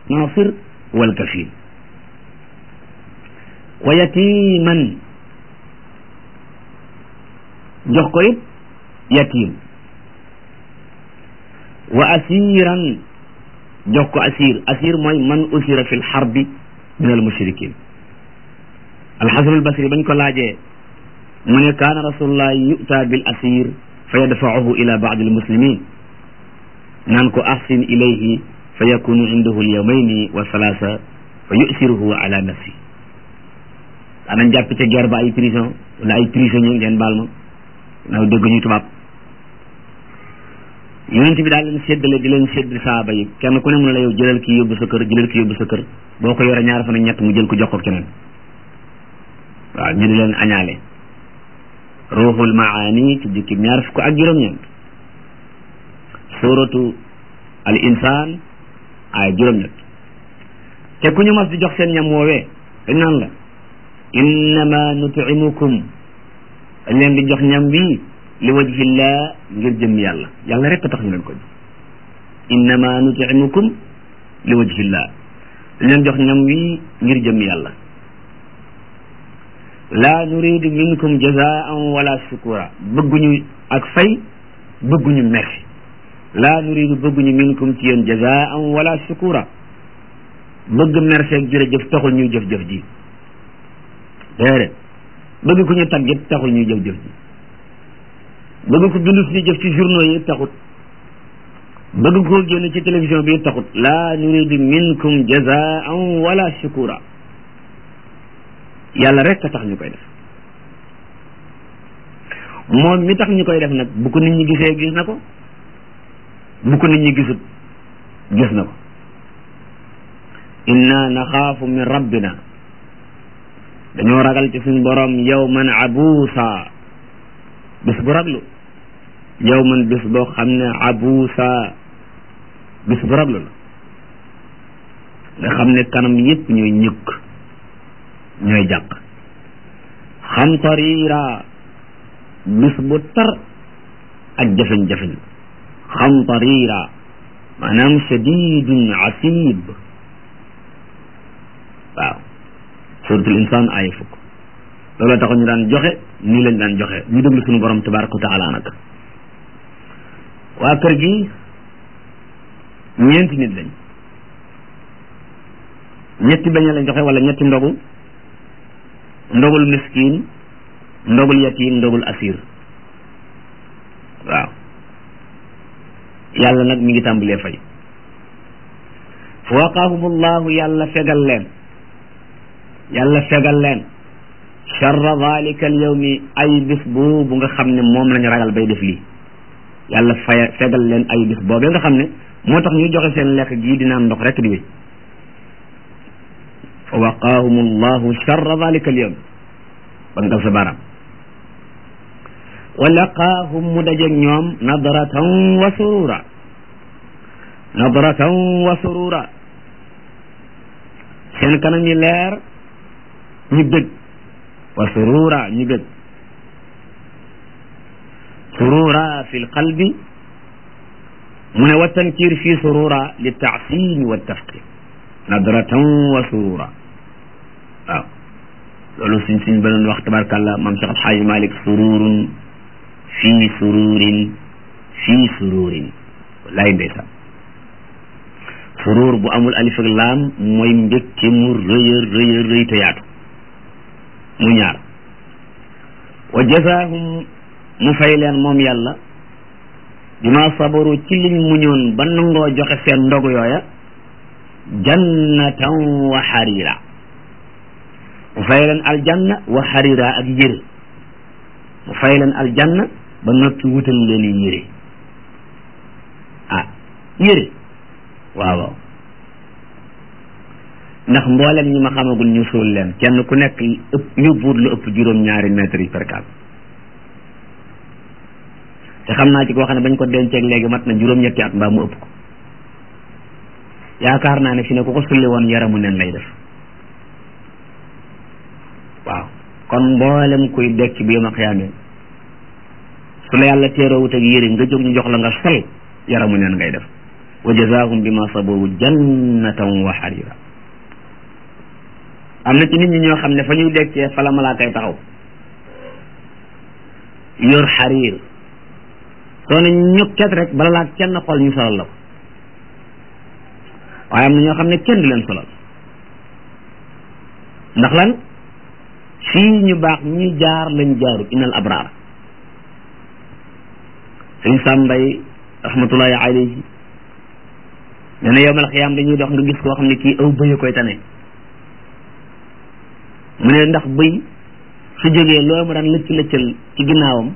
nasir wal kafil wa yatiman jox ko it yatim wa asiran jox ko asir asir mooy man usira fi lxarbi min al mushrikin alxasan albasri bañ ko laajee mu ne kaana rasulullah yu'ta bil asir fa yadfa'uhu ila ba'd al muslimin naan ko ahsin ilayhi fa yakunu indahu al yawmayni wa thalatha fa yusiruhu ala nafsi daanañ jàpp ca guerre ba ay prison wala ay prisonnier ngeen baal ma naaw dégg ñuy tubaab yonent bi daal leen séddale di leen sédd saaba yi kenn ku ne mun la yow jëlal kii yóbbu sa kër jëlal kii yóbbu sa kër boo ko yore ñaar fan ak ñett mu jël ko jox ko keneen waaw ñu di leen añaale ruuxul maani ci jukki ñaar fukk ak juróom-ñeent suratu al insaan ay juróom-ñett te ku ñu mas di jox seen ñam woowee dañ naan la innama nutimukum dañ leen di jox ñam wi li wajhillah ngir jëm yàlla yàlla rek tax ñu leen ko jox innama nutimukum li wajhillah dañ leen jox ñam wi ngir jëm yàlla la nuridu minkum jazaan wala shukura bëgguñu ak fay bëgguñu merci la nuridu bëgguñu minkum ci yéen jazaan wala shukura bëgg merci ak jërëjëf taxul ñuy jëf-jëf ji déedéet bëgg ku ñu tàggat taxul ñuy jëf-jëf ji bëgg ko bind suñu jëf ci journaux yi taxut bëgg koo génn ci télévision bi taxut la nuridu minkum jazaan wala shukura yàlla rek a tax ñu koy def moom mi tax ñu koy def nag bu ko nit ñi gisee gis na ko bu ko nit ñi gisut gis na ko inna naxaafu min rabbina dañoo ragal ci suñ borom yawman abuusa bis bu raglu yawman bis boo xam ne abuusa bis bu raglu la nga xam ne kanam yépp ñooy ñëkk ñooy jàq xam tariira bis bu tar ak jafeñ-jafeñ xam tariira maanaam shadidun asib waaw suratul insaan aaya fukk looloo tax ñu daan joxe nii lañ daan joxe ñu déglu suñu borom tabaraka wa taala nag waa kër gi ñeenti nit lañ ñetti bañ lañ joxe wala ñetti ndogu ndogul miskin ndogul yatim ndogul asir waaw yàlla nag mi ngi tàmbalee fay fa waqaahumullahu yàlla fegal leen yàlla fegal leen charra dalika al yawmi ay bis boobu nga xam ne moom lañu ragal bay def lii yàlla faya fegal leen ay bis boobee nga xam ne moo tax ñuy joxe seen lekk gii di naan ndox rek di wéy fa waqaahum allahu charra dalika al yawm ba nga sa baram wa laqaahum mu dajeeg ñoom nadratan wa surura nadratan wa surura seen kanam yi leer ñu bëgg wa surura ñu bëgg surura fi lqalbi mu ne wa tankir fi surura li taasimi wa tafqir nadratan wa surura waaw loolu suñ suñ ba doon wax tabarkàllah maam Cheikh Alxaaji Malik sururun fii sururin fii sururin wallaay ndeysaan surur bu amul alif ak laam mooy mbégte mu rëy a rëy a rëy te yaatu mu ñaar wa jazaahum mu fay leen moom yàlla bima sabaru ci liñ muñoon ba nangoo joxe seen ndogu yooya jannatan wa xarira mu fay leen aljanna wa xarira ak yére mu fay leen aljanna ba noppi wutal leen yére ah yére waaw waaw ndax mboolem ñi ma xamagul ñu suul leen kenn ku nekk ëpp yóbbuwut lu ëpp juróom-ñaari mètres yi perkaal te xam naa ci koo xam ne bañ ko denceeg léegi mat na juróom-ñetti at mbaa mu ëpp ko yaakaar naa ne fi ne ku ko sulli woon yaramu nen lay def waaw kon mboolem kuy dekk bi ma xiyaamee su la yàlla teeroowut ak yére nga jóg ñu jox la nga sol yaramu neen ngay def wa jazaahum bima sabaru jannatan wa xarira am na ci nit ñi ñoo xam ne fa ñuy dekkee fa la malaakay taxaw yor xariir soo ne ñukket rek bala laa kenn xool ñu solal la ko waaye am na ñoo xam ne kenn du leen solal ndax lan fii ñu baax ñi jaar lañ jaaru innal abraar suñ sàmbay rahmatullahi alayhi nee na yowmal xiyaam dañuy dox nga gis koo xam ne kii aw bëy koy tane mu ne ndax bëy su jógee loolu mu daan lëcc lëccal ci ginnaawam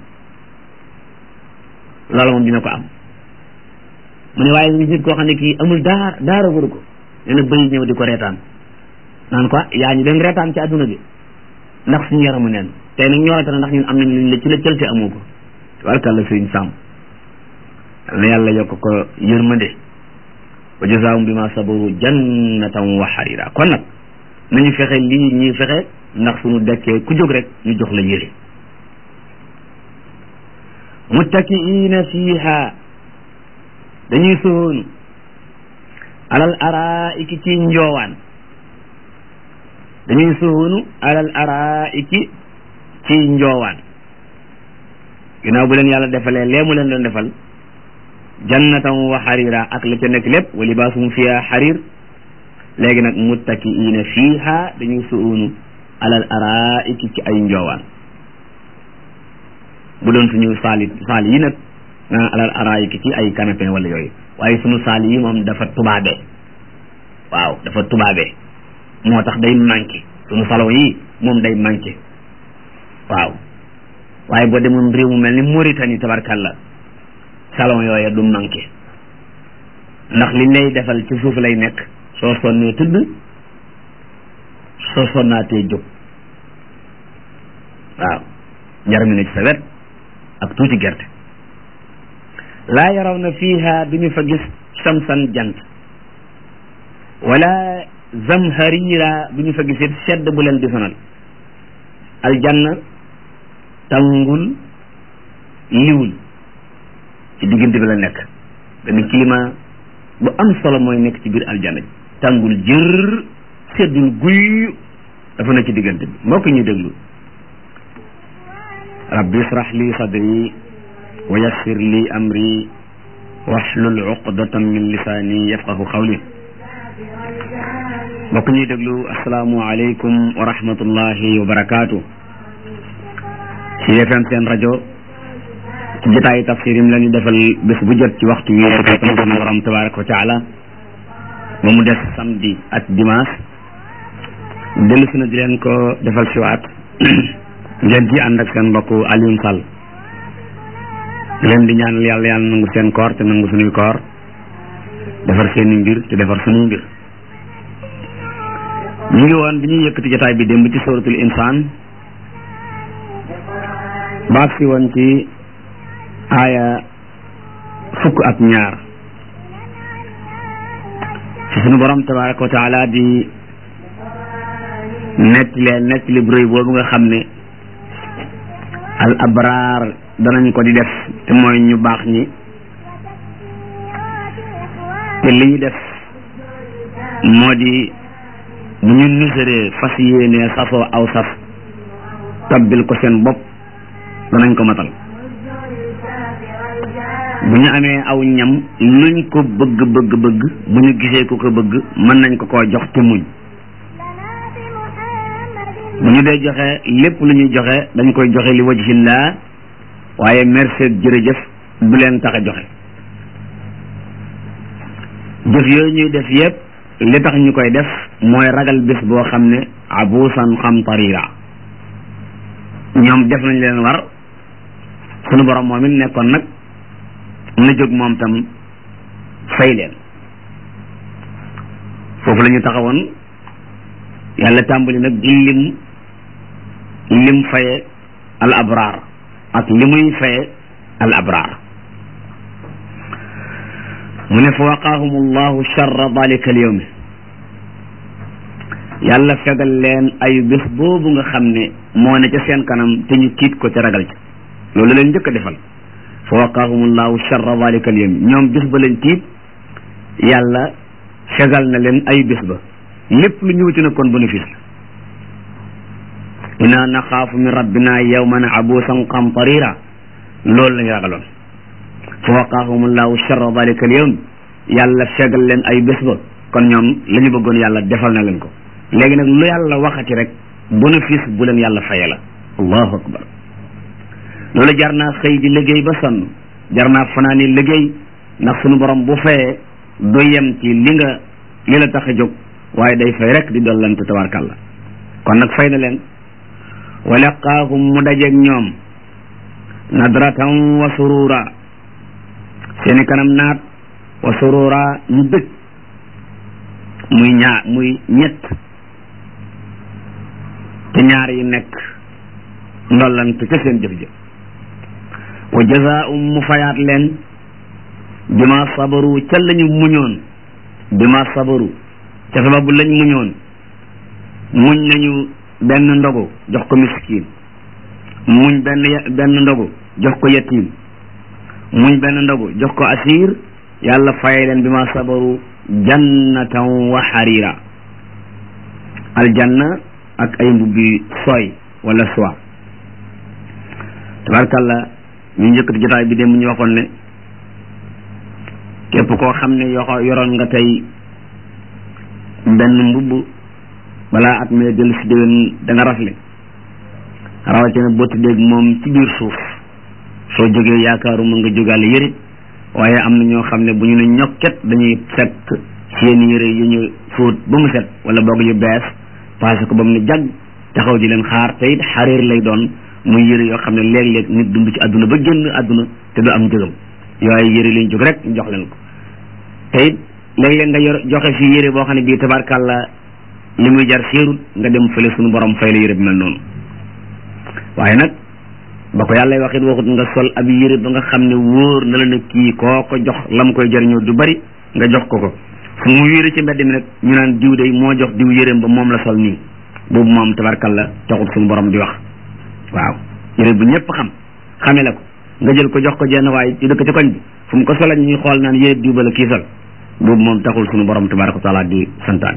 loolu moom dina ko am mu ne waaye ngi nit koo xam ne kii amul daara daara waru ko nee na bëy ñëw di ko reetaan naan ko yaa ñu den reetaan ci adduna bi ndax suñu yaramu neen tey nag ñorante na ndax ñun am nañ luñ lëcc lëccal te amoo ko tabarkàlla sëriñ sàmm na yàlla yokk ko yërmande wa jazaahum bima sabaru jannatan wa harira kon nag nañu fexe lii ñuy fexe ndax suñu dekkee ku jóg rek ñu jox la yére muttakiina fiiha dañuy soonu alal araiki ci njoowaan dañuy soonu alal araiki ci njoowaan ginnaaw bu leen yàlla defalee lee mu leen doon defal jannatan wa xarira ak la ca nekk lépp wa libaasum fiha xarir léegi nag muttakiina fiiha dañuy soonu alal araiki ci ay njoowaan bu doon suñu saali saali yi nag alal araiki ci ay canapé wala yooyu waaye suñu saali yi moom dafa tubaabe waaw dafa tubaabe moo tax day manqué suñu salon yi moom day manqué waaw waaye boo demoon réew mu mel ni Mauritanie tabarkalla salon yooya du manqué ndax liñ lay defal ci suuf lay nekk soo sonnee tëdd soo sonnaatee jóg waaw njar mi ne ci sa wet ak tuuti gerte laa yaraw na fiiha duñu fa gis samsan jant wala zamharira duñu fa gis it sedd bu leen di sonal aljanna tàngul liwul ci diggante bi la nekk benn climat bu am solo mooy nekk ci biir aljanna tàngul jër seddul guy dafa nekk ci diggante bi mbokk ñu déglu rabbi israh li sadri wa yassir li amri wahlul uqdatan min lisaani yafqahu qawli mbokk ñuy déglu asalaamu aleykum wa rahmatullahi wa barakaatu ci FM seen rajo ci jotaayu tafsir yi mu leen di defal bés bu jot ci waxtu wi ko sunu borom tabaraka wa taala ba mu des samedi ak dimanche dellu si na di leen ko defal siwaat ngeen ci ànd ak seen mbokk Alioune Sall leen di ñaanal yàlla yàlla nangu seen koor te nangu suñuy koor defar seeni mbir te defar suñuy mbir ñu ngi woon bi ñuy yëkkati jotaay bi démb ci suratul insaan baag si woon ci aaya fukk ak ñaar ci suñu borom tabaraka wa taala di nettile nettali bu rëy boobu nga xam ne al abraar danañ ko di def te mooy ñu baax ñi te li ñu def moo di bu ñu nusaree fas yéenee safoo aw saf tabbil ko seen bopp danañ ko matal bu ñu amee aw ñam luñ ko bëgg bëgg bëgg bu ñu gisee ku ko bëgg mën nañ ko koo jox te muñ bu ñu dee joxe lépp lu ñuy joxe dañ koy joxe li wajhillah waaye merci jërëjëf du leen tax a joxe jëf yooyu ñuy def yépp li tax ñu koy def mooy ragal bés boo xam ne abusan xam tarira ñoom def nañ leen war sunu borom moom it nekkoon nag na jóg moom tam fay leen foofu la ñu taxawoon yàlla tàmbali nag di lim lim faye al abraar ak li muy faye al abraar mu ne fa waqaahum allahu charra dalika al yawmi yàlla fegal leen ayu bés boobu nga xam ne moo ne ca seen kanam te ñu tiit ko te ragal ca loolu leen njëkk a defal fa waqaahum allahu charra dalika al yawmi ñoom bés ba leen tiit yàlla fegal na leen ay bés ba lépp lu ñëwati na kon bénéfice la inna naxaafu min rabbina yawman abuusan qamtarira loolu lañu ragaloon fa waqaahum allahu charra dalika al yawm yàlla fegal leen ay bés ba kon ñoom la ñu bëggoon yàlla defal na leen ko léegi nag lu yàlla waxati rek bénéfice bu leen yàlla faye la allahu akbar loolu jar naa xëy di liggéey ba sonn jar naa fanaani liggéey ndax sunu borom bu fayee du yem ci li nga li la tax a jóg waaye day fay rek di dollante tabarkàlla kon nag fay na leen wa laqaahum mu dajeeg ñoom nadratan wa surura seeni kanam naat wa surura ñu bëgg muy ñaar muy ñett te ñaar yi nekk ndollante ca seen jëf jëf wa jazaa'um mu fayaat leen bima sabaru ca lañu muñoon bima sabaru ca sababu lañ muñoon muñ nañu benn ndogu jox ko miskin muñ benn benn ndogu jox ko yatim muñ benn ndogu jox ko asir yàlla fay leen bima sabaru jannatan wa harira aljanna ak ay mbubbi sooy wala soie tabarkalla ñu njëkkati jotaay bi dem ñu waxoon ne képp koo xam ne yoxo yoroon nga tey benn mbubb balaa at mee dellu si déwén da nga rafle rawatina boo tëddeeg moom ci biir suuf soo jógee yaakaaru mën nga jógaale yëre waaye am na ñoo xam ne bu ñu ne ñokket dañuy fekk seen yëre yu ñu fóot ba mu set wala boog yu bees passé ko ba mu ne jàgg taxaw di leen xaar te it xariir lay doon muy yëre yoo xam ne léeg-léeg nit dund ci àdduna ba génn àdduna te du am njëgam yooyu yëre lañ jóg rek jox leen ko te it léeg-léeg nga yor joxe fi yëre boo xam ne bii tabarkàlla li muy jar séerut nga dem fële suñu borom fay la yëre bi mel noonu waaye nag ba ko yàlla wax it waxut nga sol ab yëre ba nga xam ne wóor na la ne kii koo ko jox la mu koy jariñoo du bari nga jox ko ko fu mu yëre ci mbedd mi nag ñu naan diw day moo jox diw yëreem ba moom la sol nii boobu moom tabarkàlla taxut suñu borom di wax waaw yëre bu ñëpp xam xame la ko nga jël ko jox ko jenn waaye ci dëkk ci koñ bi fu mu ko solal ñuy xool naan yëre diw ba la kii sol boobu moom taxul suñu borom tabaraka wa taala di santaan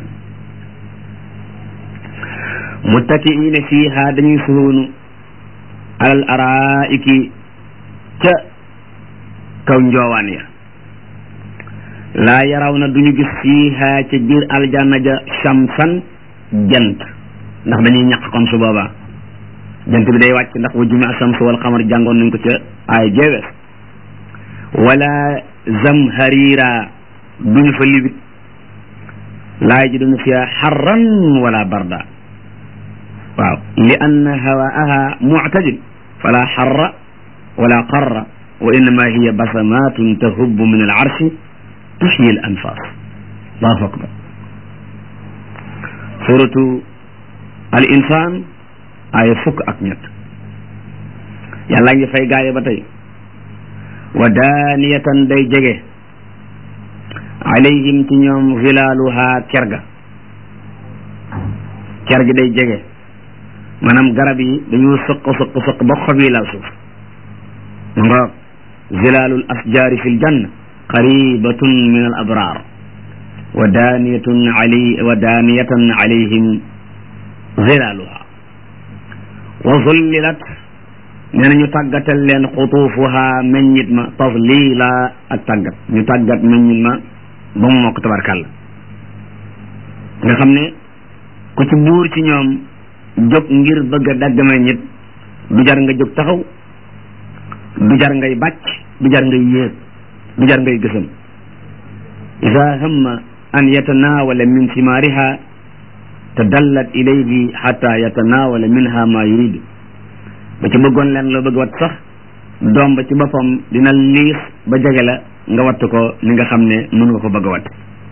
muttakiina fiiha dañuy suhoonu alal araiki ca kaw njoowaan ya laa yaraw na duñu gis fiiha ca biir aljanna ja shamsan jant ndax dañuy ñaq kon su boobaa jant bi day wàcc ndax wa jumi ashamsu wal xamar jàngoon nañ ko ca ay jeewees wala zamharira duñu fa libit laa yajiduna fiha xarran wala barda waaw li anna hawaaha muctadil fala xarra wala qarra wa innama hiya basamatun tahubbu min alarshi tuxyi al anfas allahu akbar suratu al insan aaya fukk ak ñett yàlla ngi fay gaaye ba tey wa daaniyatan day jege alayhim ci ñoom zilaaluha kerga ker gi day jege maanaam garab yi dañoo sëq sëq sëq ba xob yi laal suuf ma nga zilaalul asjaari fi ljanna qaribatun min al abrar wa daaniyatun alay wa daaniyatan alayhim zilaaluha wa zullilat nee na ñu tàggatal leen xutuufuha meññit ma tadlila ak tàggat ñu tàggat meññit ma ba mu mokk tabarkàlla nga xam ne ku ci buur ci ñoom jóg ngir bëgg a dagg meññit du jar nga jóg taxaw du jar ngay bàcc du jar ngay yéeg du jar ngay gësam ida hamma an yatanawala min simaariha tadallat ilayhi xata yatanawala minha ma yuridu ba ci bëggoon leen loo bëgg wat sax doom ba ci boppam dina liis ba jege la nga watt ko ni nga xam ne mën nga ko bëgg a watt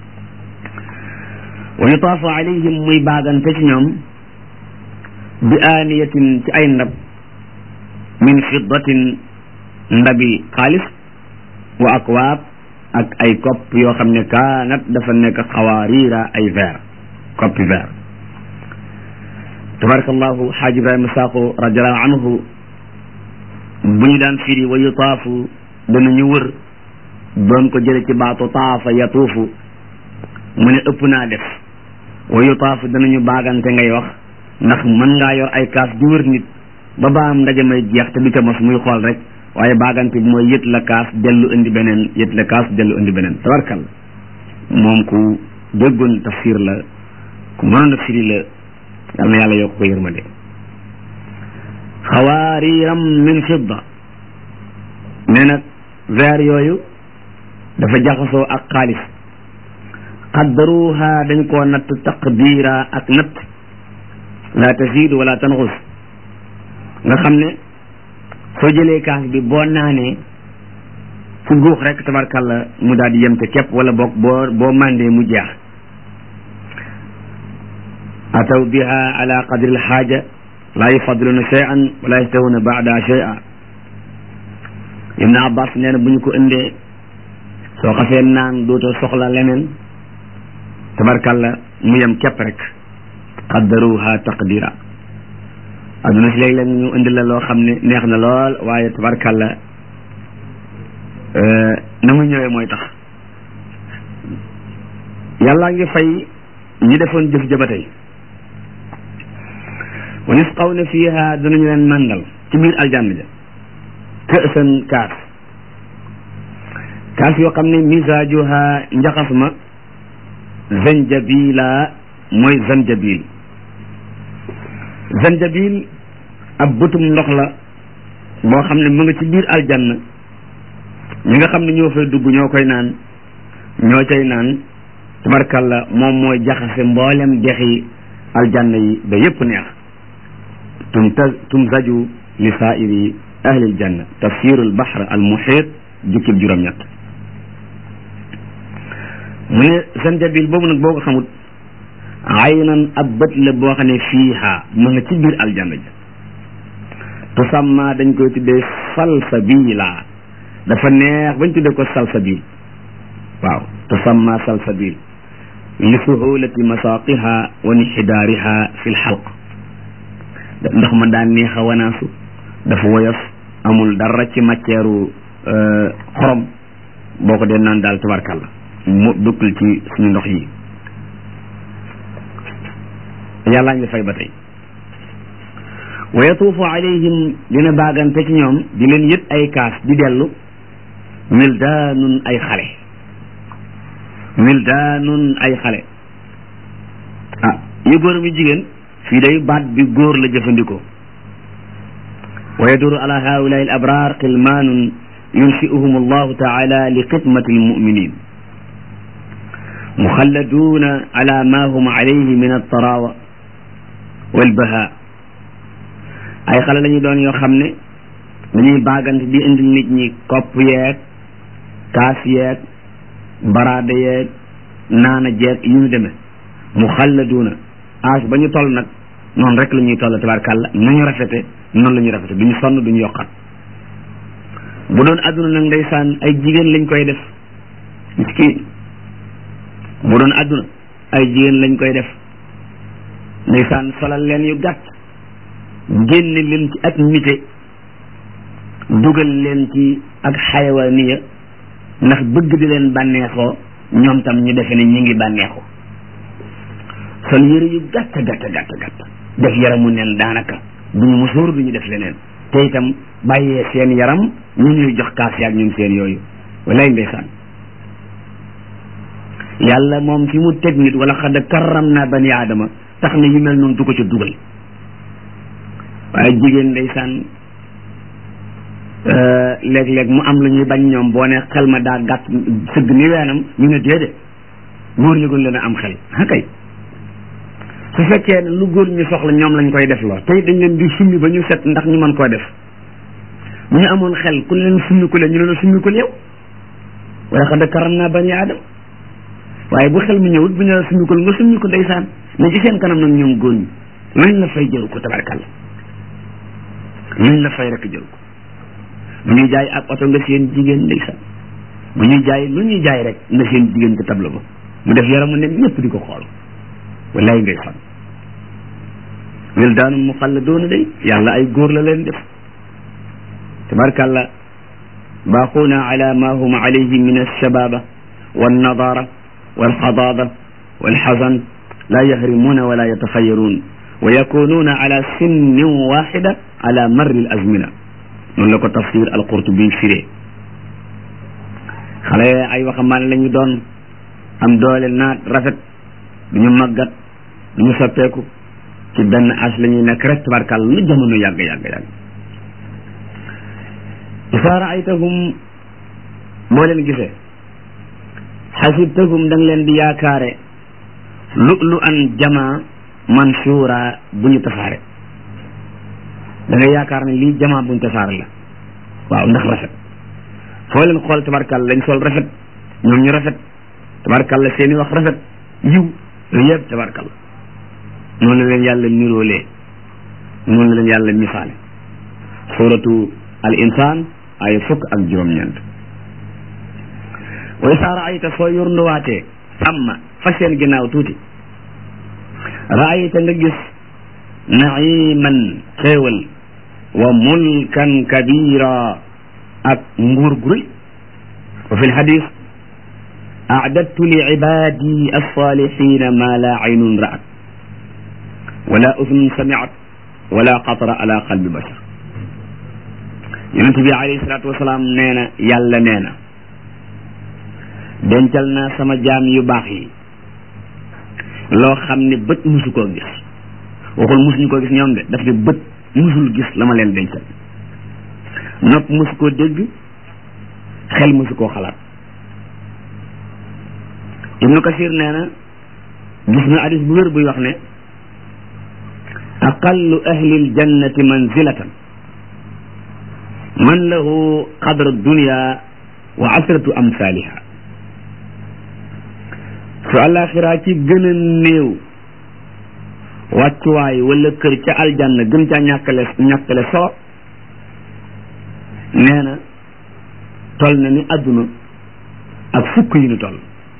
wa yutaafu alayhim muy baagante ci ñoom bi aaniyatin ci ay ndab min fiddatin ndabi xaalis wa akwaab ak ay kopp yoo xam ne kaanat dafa nekk xawaariira ay verre koppi verre tabarakallahu xaaj ibrahima saaqo radiallahu anhu bu ñu daan firi wa yutaafu danañu wër doon ko jële ci baatu taafa yatuufu mu ne ëpp naa def wa yutaafu danañu baagante ngay wax ndax mën ngaa yor ay kaas di wër nit ba baam ndaje may jeex te du ca mos muy xool rek waaye baagante bi mooy yët la kaas dellu indi beneen yët la kaas dellu indi beneen tabarkal moom ku déggoon tafsir la ku mënoon a firi la yal na yàlla yokk ko yërmande xawaariiram min fidda nee nag verre yooyu dafa jaxasoo ak xaalis qaddaruha dañ koo natt taqdiira ak natt la tasiidu wala tanxus nga xam ne soo jëlee kaas bi boo naanee fu guux rek tabarkàlla mu daal di yem te képp wala boog boo boo mandee mu jeex ataw biha ala qadri alxaaja laa yufadiluna cheyan wala yastahuna baada cheya ibne abbas nee na bu ñu ko indee soo xasee naan dootoo soxla leneen tabarkàlla mu yem képp rek qaddaruha taqdira adduna si léeg-léeg ñu indi la loo xam ne neex na lool waaye tabarkàlla na mu ñëwee mooy tax yàllaa ngi fay ñi defoon jëf ja ba tey wa yusqawna fiha danañu leen màndal ci biir aljanna ja kësan kaas kaas yoo xam ne misaajuha njaxas ma zanjabila mooy zanjabil zanjabil ab bëtum ndox la boo xam ne mu nga ci biir aljanna ñi nga xam ne ñoo fay dugg ñoo koy naan ñoo cay naan tabarkalla moom mooy jaxase mboolem dexi aljanna yi ba yépp neex tumta tumzaju li saairi ahli aljanna tafsirul bahr al muhit jukkib juróom-ñett mu ne zanjabil boobu nag boo ko xamut aynan ab bët la boo xam ne fiiha ma nga ci biir aljanna ja tusamma dañ koy tuddee salsabila dafa neex bañ tuddee ko salsabil waaw tusamma salsabil li suhulati masaqiha wa inxidaariha fi lxalq ndox ma daan neex a wanaasu dafa woyof amul dara ci matière xorom boo ko dee naan daal tabarkàlla mu dukkul ci suñu ndox yi yàllaa ngi fay ba tey wa yatuufu alayhim dina baagante ci ñoom di leen yët ay kaas di dellu wildaanun ay xale wildaanun ay xale ah yu góor mi jigéen fii day baat bi góor la jëfandikoo wa yaduru ala haulaai al abrar qilmaanun yunshi'uhum allahu taala li xidmati almuminin muxalladuuna ala ma hum alayhi min altarawa walbaha ay xale lañu doon yoo xam ne dañuy baagante di indil nit ñi kopp yeeg kaas yeeg baraada yeeg naana jeeg yu ñu demee muxalladuuna âge ba ñu toll nag noonu rek la ñuy toll tabarkàlla nañu rafete noonu la ñuy rafete duñu sonn duñu yokkat bu doon àdduna nag ndeysaan ay jigéen lañ koy def miskiin bu doon àdduna ay jigéen lañ koy def ndeysaan solal leen yu gàtt génne leen ci ak nite dugal leen ci ak xayawaaniya ndax bëgg di leen bànneexoo ñoom tam ñu defe ne ñi ngi bànneexoo sol yëre yu gàtt gàtt gàtt gàtt def yaramu neen daanaka duñu musóor duñu def leneen te itam bàyyee seen yaram ñu ñuy jox kaas yaag ñun seen yooyu walay ndeysaan yàlla moom fi mu teg nit wala xad karram naa bani aadama tax na yu mel noonu du ko ca dugal waaye jigéen ndeysaan léeg-léeg mu am lu ñuy bañ ñoom boo ne xel ma daa gàtt sëgg ni weenam ñu ne déedéet góor ñu gën leen a am xel ah kay su fekkee lu góor ñu soxla ñoom lañ koy def loo tey dañ leen di summi ba ñu set ndax ñu mën koo def bu ñu amoon xel ku leen summi ku leen ñu leen summi ku yow wala xad karam naa bani aadama waaye bu xel mi ñëwut bu ñu la summi ko nga summi ko ndeysaan ne ci seen kanam nag ñoom góor ñi luñ la fay jëru ko tabarkalla luñ la fay rek jëru ko bu ñuy jaay ak oto nga seen jigéen ndeysaan bu ñuy jaay lu ñuy jaay rek nga seen jigéen ca tableau ba mu def yaramu ne ñëpp di ko xool wallaay ndeysaan wildaanu muxalladoona day yàlla ay góor la leen def tabarkalla baaquuna ala ma hum alayhi min alshababa wannadara walxadaada walxasan la yahrimuuna wala yataxayaruun wa yakunuuna ala sinnin waxida ala marri al azmina noonu la ko tafsir alqurtubi firee xale ay waxambaane la ñu doon am doole naat rafet du ñu màggat du ñu soppeeku ci benn as la ñuy nekk rek tabarkàlla lu jamono yàgg yàgg yàgg isaa raaytahum boo leen gisee xasibtahum da nga leen di yaakaare lu lu an jama mansuura bu ñu tasaare da nga yaakaar ne lii jama bu ñu tasaare la waaw ndax rafet foo leen xool tabarkàlla lañ sol rafet ñoom ñu rafet tabarkàlla seeni wax rafet yiw yooyu yëpp tabarkàlla noonu la leen yàlla niroolee noonu la leen yàlla misaale suratu al insaan ay fukk ak juróom-ñeent wa isaa raayta soo yurnduwaatee amma fa seen ginnaaw tuuti raayta nga gis naiman xéewal wa mulkan kabira ak nguur gu rëy wa fi lxadis acdadtu li cibaadi alsalixina ma la aynun ra'at wala udnun samiat wala xatara ala qalbi bashar yonent bi alayhi salaatu wasalaam nee na yàlla nee na dencal naa sama jaam yu baax yi loo xam ne bët musu koo gis waxul musuñu koo gis ñoom de daf ne bët musul gis la ma leen dencal nopp musu koo dégg xel musu koo xalaat ibnu kasir nee na gis na hadis bu wér buy wax ne aqallu ahli aljannati manzilatan man lahu qadra dunya wa asratu amsaliha su àllaaxiraa ci gën a néew wàccuwaay wala kër ca aljanna gën caa ñàkkale ñàkkale solo nee na tol na ni adduna ak fukk yi nu toll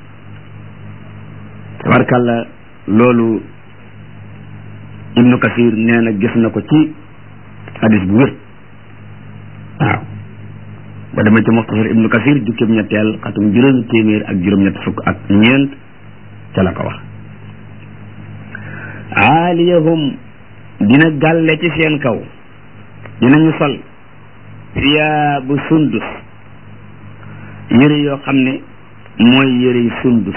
tabarkàlla loolu ibnu kasir nee na gis na ko ci hadis bu wér waaw ba dama ci muxtasar ibnu kasir jukkib ñetteel xatum juróomi téeméer ak juróom-ñett fukk ak ñeent ca la ko wax aaliyahum dina gàlle ci seen kaw dinañu sol siyaabu sundus yëre yoo xam ne mooy yëre sundus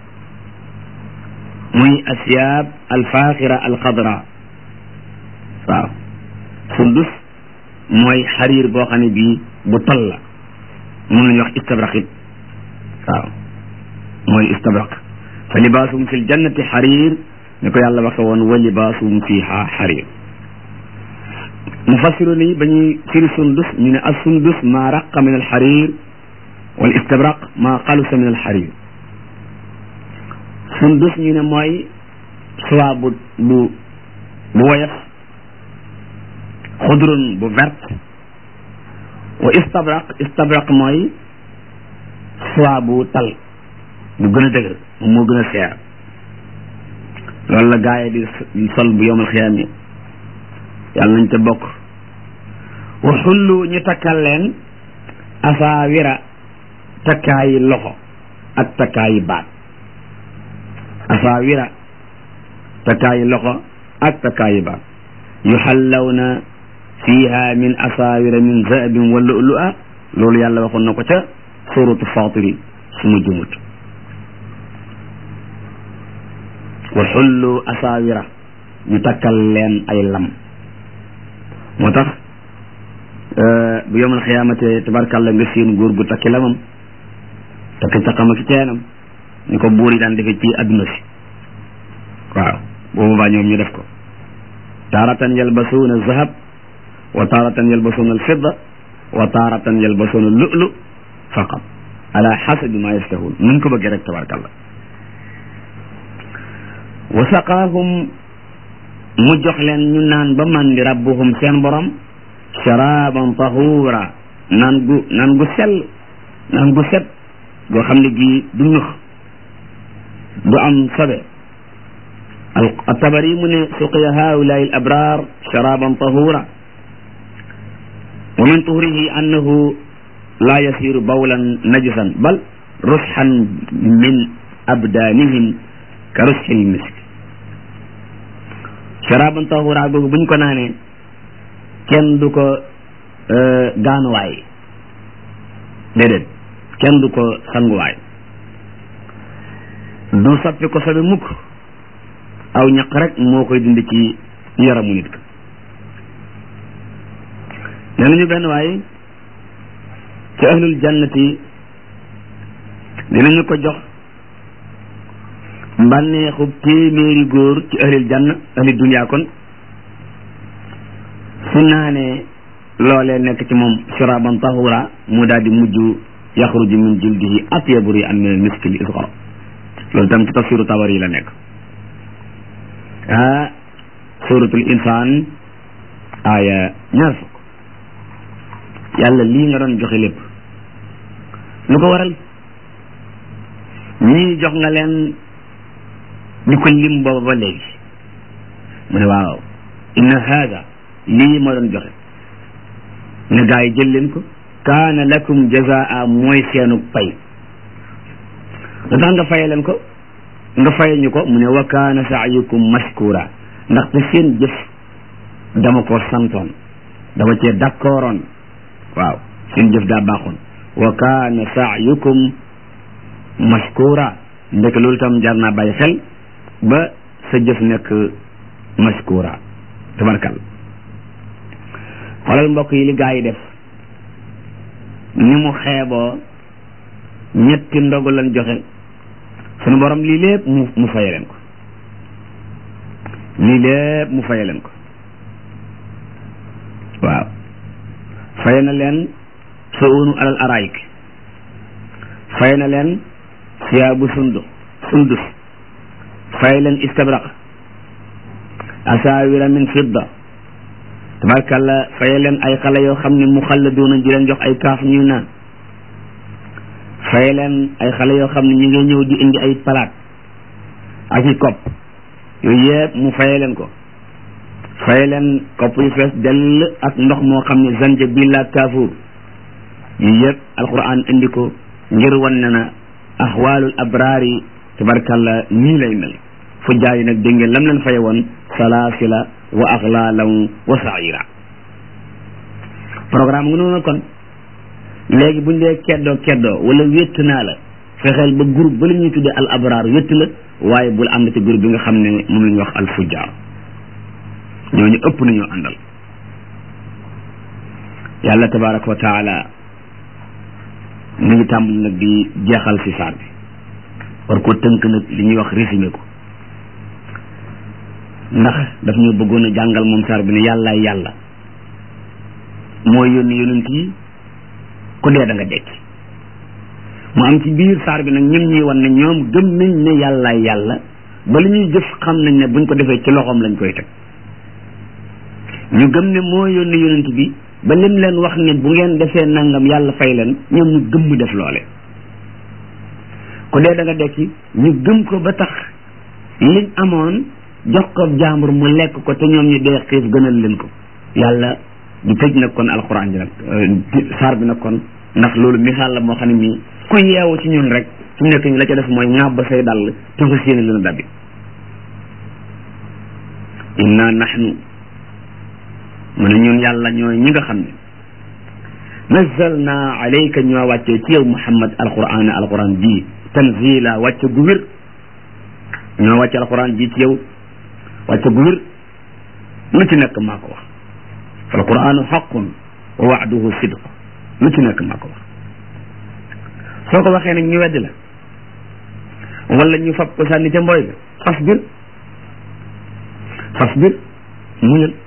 muy asiyaab alfaaxira alxadra waaw sundus mooy xariir boo xam ne bii bu tal la mun nañu wax istabraq it waaw mooy istabraq fa libaasum fi ljannati xariir ni ko yàlla waxe woon wa libaasum fiha xariir mufassiru ni ba ñuy firi sundus ñu ne as sundus maa raqa min alxariir wal istabraq maa xalusa min alxariir sundus ñu ne mooy soie bu bu bu woyof xudrun bu verte wa istabraq istabraq mooy soie bu tal bu gën a dëgër moom moo gën a seer loolu la gaay di sol bu yowmal xiyaam yi yàlla nañ ca bokk wa xullu ñu takkal leen asaawira takkaayi loxo ak takkaayi baat asaawira takkaayi loxo ak takkaayi baat yuxallawna fiha min asaawira min zahabin wa lu'lu'a loolu yàlla waxoon na ko ca suratu fatiri su ma jumut wa xullu asaawira ñu takkal leen ay lam moo tax bu yomal xiyaamate tabarkàlla nga seen góor gu takki lamam takki caqam ak ceenam ni ko buur yi daan defee ci adduna si waaw boobu baa ñoom ñu def ko taaratan yalbasuuna zahab wa taaratan yalbasuuna alfidda wa taaratan yalbasuuna lu'lu faqat ala xasabi ma yastahun nuñ ko bëggee rek tabarkàlla wa saqaahum mu jox leen ñu naan ba mandi rabbuhum seen borom sharaban tahura naan gu naan gu sell naan gu set goo xam ne gii du ñux du am sobe الطبري من سقي هؤلاء الأبرار شرابا طهورا ومن طهره أنه laa yasiru bawlan najisan bal rusxan min abdaanihim ka rusxil misk sharaban tahura googu buñ ko naanee kenn du ko gaanuwaay déedéet kenn du ko sanguwaay du soppi ko sobe mukk aw ñaq rek moo koy dindi ci yaramu nit ka nee nañu benn waay ci ahlul jannati dinañu ko jox mbànneexu téeméeri góor ci ahlil janna ahli dunya kon su naanee loolee nekk ci moom shuraban tahura mu daal di mujj yaxruju min jildihi atyabu ri'an min al-miski al-isghar loolu tam ci tafsiru tabari la nekk ah suratul insaan aaya ñaar fukk yàlla lii nga doon joxe lépp lu ko waral ñii jox nga leen ñu ko lim booba ba léegi mu ne waaw inna haada lii ma doon joxe ne gaa yi jël leen ko kaana lakum jazaa mooy seenu pay lu tax nga faye leen ko nga faye ñu ko mu ne wa kaana saayukum mashkura ndaxte seen jëf dama ko santoon dama cee d'accordoon waaw seen jëf daa baaxoon wa kaana saayukum mashkura ndek loolu tam jar naa bàyyi xel ba sa jëf nekk mashkura tabarkal xoolal mbokk yi li gaa yi def ni mu xeeboo ñetti ndogu lan joxe sunu borom lii lépp mu mu faye leen ko lii lépp mu faye leen ko waaw faye na leen suunu alal araik faye na leen siyaabu sundu sundus faye leen istabraq asaawira min fidda tabarkalla faye leen ay xale yoo xam ne mu xalladuuna di leen jox ay kaaf ñuy naan faye leen ay xale yoo xam ne ñu ngi ñëw di indi ay palaat ak i kopp yooyu yëpp mu faye leen ko faye leen kopp yu fees dell ak ndox moo xam ne zanjabil ak kaafuur yii yëpp alquran indi ko ngir wan ne na axwaalul abraar yi tabarkalla nii lay mel fu jaar yi nag dégg ngeen lam leen faye woon salaasila wa axlaalan wa saira programme nga noonu kon léegi buñ dee keddoo keddoo wala wétt naa la fexeel ba groupe ba la ñuy tuddee al abraar wétt la waaye bul ànd ci groupe bi nga xam ne moom la ñuy wax al fujjaar ñooñu ëpp nañoo àndal yàlla tabaraka wa taala mi ngi tàmbali nag di jeexal si saar bi war ko tënk nag li ñuy wax résumé ko ndax daf ñu bëggoon a jàngal moom saar bi ne yàllaay yàlla mooy yónni yonent yi ku dee da nga dekki mu am ci biir saar bi nag ñun ñuy wan ne ñoom gëm nañ ne yàllaay yàlla ba li ñuy jëf xam nañ ne buñ ko defee ci loxoom lañ koy teg ñu gëm ne moo yónni yonent bi ba lim leen wax ne bu ngeen defee nangam yàlla fay leen ñoom ñu gëm mu def loole ku dee da nga dekki ñu gëm ko ba tax liñ amoon jox ko jaambur mu lekk ko te ñoom ñu dee xiif gënal leen ko yàlla di tëj nag kon alxuraan bi nag saar bi nag kon ndax loolu misaal la moo xam ne mii ku yeewu ci ñun rek su nekk ñu la ca def mooy ŋàbb say dàll te fas yéene leen a dabbi inna nahnu mu ne ñun yàlla ñooy ñi nga xam ne nazzalna alayka ñoo wàccee ci yow muhammad alquran alquran bii tanzila wàcce gu wér ñoo wàcce alquran bii ci yow wàcce gu wér lu ci nekk maa ko wax fa alquranu xaqun wa waaduhu sidq lu ci nekk maa ko wax soo ko waxee nag ñu weddi la wala ñu fab ko sànni ca mbooy ga fasbir fasbir muñal